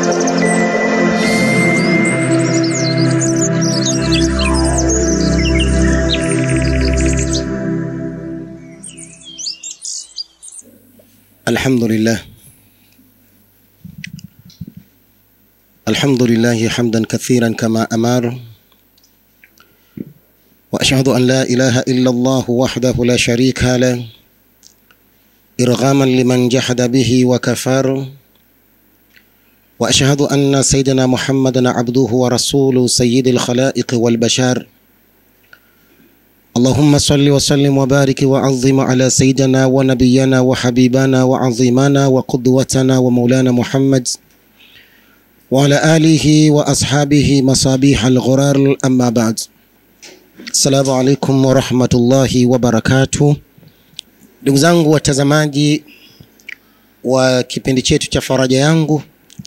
الحمد لله الحمد لله حمدا كثيرا كما أمر وأشهد أن لا إله إلا الله وحده لا شريك له إرغاما لمن جحد به وكفر وأشهد أن سيدنا محمدا عبده ورسوله سيد الخلائق والبشر اللهم صل وسلم وبارك وعظم على سيدنا ونبينا وحبيبنا وعظيمنا وقدوتنا ومولانا محمد وعلى آله وأصحابه مصابيح الغرار أما بعد السلام عليكم ورحمة الله وبركاته ndugu zangu watazamaji wa kipindi chetu cha faraja yangu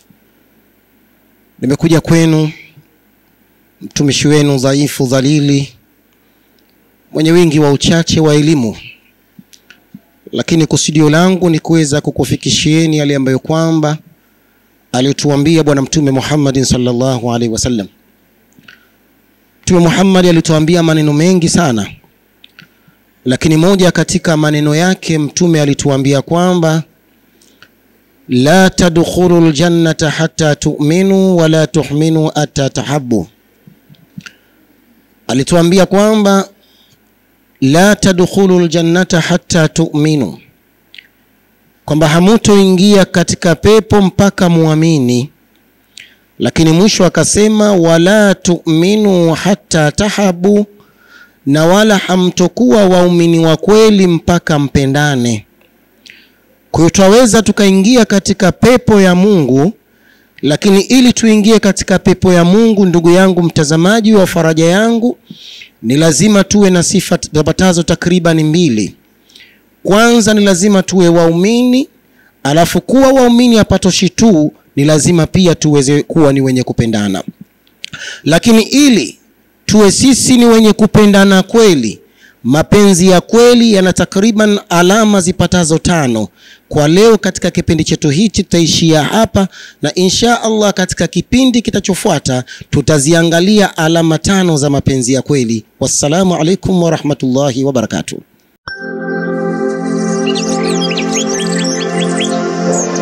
nimekuja kwenu mtumishi wenu dhaifu dhalili mwenye wingi wa uchache wa elimu lakini kusudio langu ni kuweza kukufikishieni yale ambayo kwamba alituambia bwana mtume Muhammadin sallallahu alaihi wasallam mtume Muhammad alituambia maneno mengi sana lakini moja katika maneno yake mtume alituambia kwamba la tadkhulu ljannata hatta tu'minu wala tuhminu hatta tahabbu alituambia kwamba la tadkhulu ljannata hatta tu'minu kwamba hamutoingia katika pepo mpaka muamini lakini mwisho akasema wala tu'minu hatta tahabu na wala hamtokuwa waumini wa kweli mpaka mpendane kwa hiyo twaweza tukaingia katika pepo ya mungu lakini ili tuingie katika pepo ya mungu ndugu yangu mtazamaji wa faraja yangu ni lazima tuwe na sifa zapatazo takriban mbili kwanza ni lazima tuwe waumini alafu kuwa waumini hapatoshi tu ni lazima pia tuweze kuwa ni wenye kupendana lakini ili tuwe sisi ni wenye kupendana kweli mapenzi ya kweli yana takriban alama zipatazo tano kwa leo katika kipindi chetu hichi tutaishia hapa na insha allah katika kipindi kitachofuata tutaziangalia alama tano za mapenzi ya kweli wassalamu alaikum warahmatullahi wabarakatuh